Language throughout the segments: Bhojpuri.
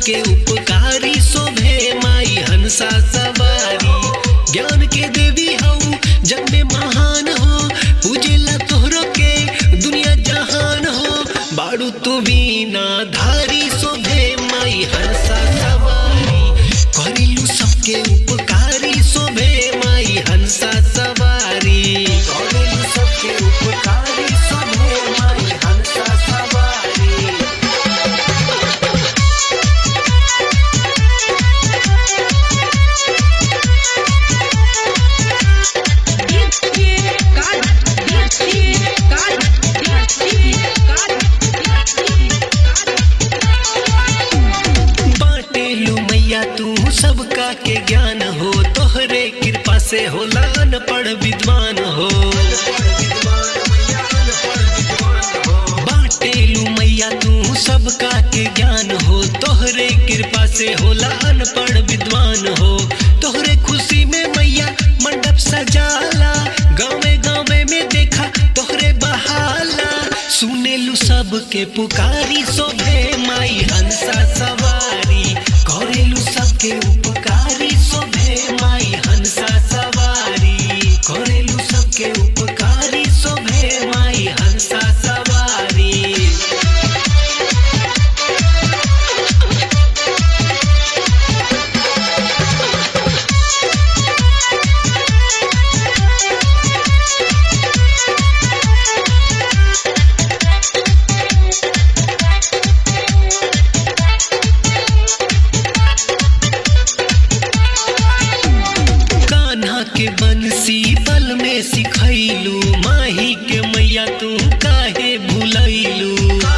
सबके उपकारी शोभे माई हंसा सवारी ज्ञान के देवी हऊ जग में महान हो पूजेला तोहरो के दुनिया जहान हो बाड़ू तू बीना धारी शोभे माई हंसा सवारी करिलू सबके उपकारी शोभे माई हंसा सवारी करिलू सबके उपकारी शोभे माई हंसा सवारी बाटेलू मैया तू सबका के ज्ञान हो तोहरे कृपा से होला अनपढ़ विद्वान हो बाटेलू मैया तू सबका के ज्ञान हो तोहरे कृपा से होला अनपढ़ विद्वान हो तोहरे खुशी में मैया मंडप सजाला गाँवे गाँवे में देखा तोहरे बहाला सुनेलू सबके पुकारी शोभे माई हंसा सवारी करेलू सबके उपकारी शोभे माई हंसा सवारी करेलू सबके उपकारी शोभे माई हंसा सवारी कान्हा के बंसी बल में सिखैलू माही के मैया तू काहे भूलैलू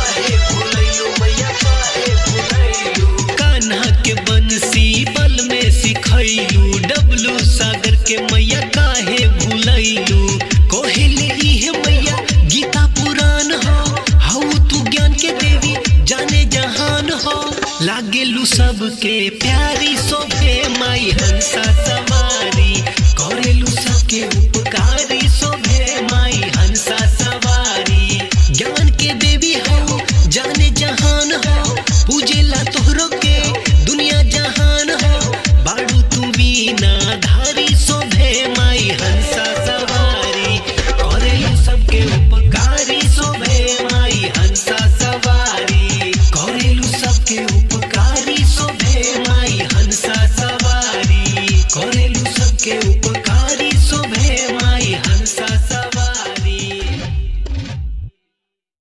कान्हा के बंसी बल में सिखैलू डबलू सागर के मैया काहे भूलैलू कोहेले इहे मैया गीता पुराण हो हऊ तू ज्ञान के देवी जाने जहान हो लागेलू सबके प्यारी शोभे माई हंसा सवारी